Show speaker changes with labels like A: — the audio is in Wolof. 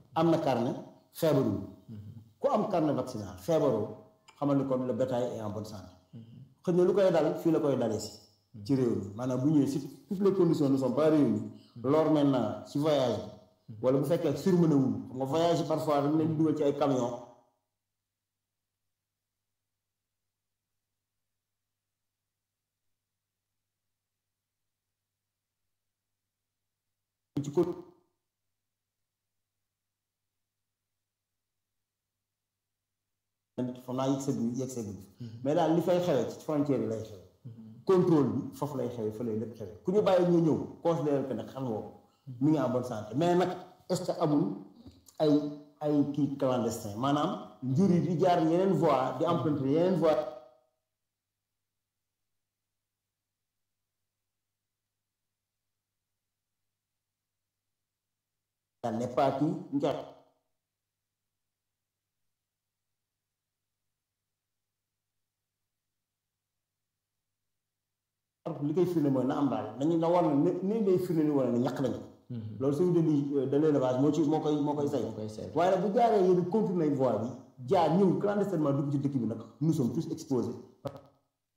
A: am na carnet feebarul ku am carnet vaccinal feebaroo xamal ni kon le bétail est en bonne santé xëy na lu koy dal fii la koy dalee si ci réew mi maanaam bu ñëwee si toutes les conditions ne sont pas réunies lors maintenant ci voyage bi wala bu fekkee surmené wul xam nga voyage yi parfois dañ leen di dugal ci ay camion ci ko xam naa yëg sëgg yëg sëgg mais daal li fay xewe ci frontière yi lay xewe contrôle bi foofu lay xewe fa lay lépp xewe ku ñu bàyyi ñu ñëw considéré que nag xam nga ko mi ngi en bonne santé mais nag est-ce que amul ay ay kii clandestin maanaam njur yi di jaar yeneen voie di emprunter yeneen voie ça n'est pas kii njort li koy firnde mooy na am daal nañu na war na ni ni ngay firnde ni wala ne ñàkk nañu loolu suñu deli de l'élevage moo ci moo koy moo koy say waaye nag bu jaaree yéen continuer voie bi jaar ñëw clandestinement dugg ci dëkk bi nag nous sommes tous exposés